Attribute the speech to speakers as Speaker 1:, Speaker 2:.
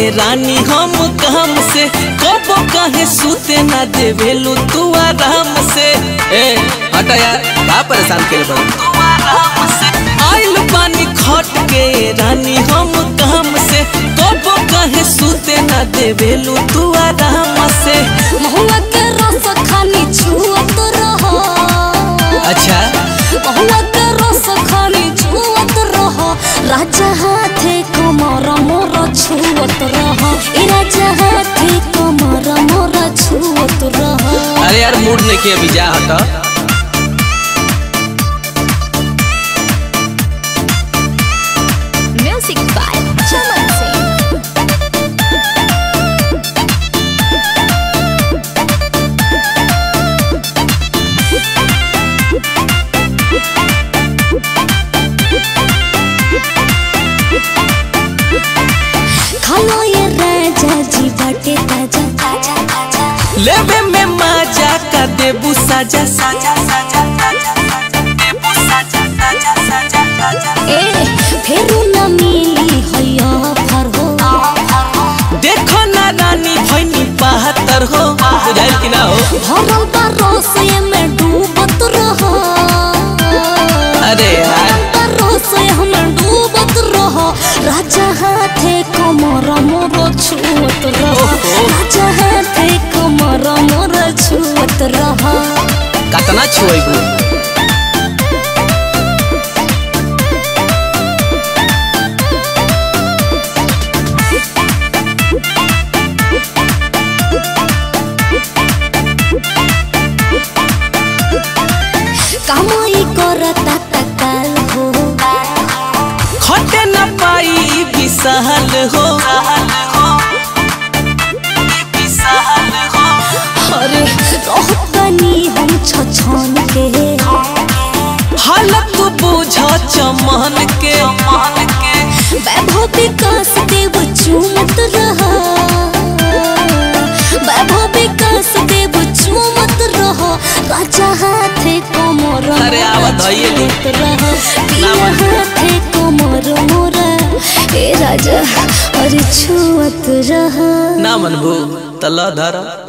Speaker 1: रानी हम काम से कबो काहे सूते ना देवेलू तू आराम से
Speaker 2: ए हटा यार का परेशान करे बड़ा
Speaker 1: आइल पानी खट के रानी हम काम से कबो काहे सूते ना देवेलू तू आराम से
Speaker 3: महुआ के रस खानी छुअत रह
Speaker 2: अच्छा
Speaker 3: महुआ के रस खानी छुअत रह राजा हाथे कमर मोर छुअत रह ए राजा हाथे कमर मोर छुअत रह
Speaker 2: अरे यार मूड नहीं किया अभी जा हटा
Speaker 3: म्यूजिक बाय चमन सिंह खालो ये राजा जी बाटे ताजा ताजा ताजा
Speaker 1: लेवे में मजा का देबू साजा साजा साजा देबू साजा साजा साजा साजा
Speaker 3: ए फेरू न मिली हैया फर हो
Speaker 1: देखो ना रानी भैनी बहत्तर हो
Speaker 2: बुझाइल कि ना हो
Speaker 3: भरल बा रसे में डूबत रह
Speaker 2: अरे यार
Speaker 3: बा रसे में डूबत रह राजा हाथे कमर मोर छुअत रह राजा हाथे कमर मोर छुअत रह
Speaker 2: कतना छुएबू
Speaker 3: कमाई करता तकाल हो
Speaker 1: खटे न पाई विशाल हो
Speaker 3: अरे रहतनी हम छछन के
Speaker 1: हालत बुझ चमन के
Speaker 3: वैभव विकास देव चूमत रहा वैभव विकास देव चूमत रहा राजा हाथे कमर
Speaker 2: अरे आवा धइये ली।
Speaker 3: रहा पिया हाथे कमर मोरा ए राजा अरे छुअत रहा
Speaker 2: ना मनभू तला धरा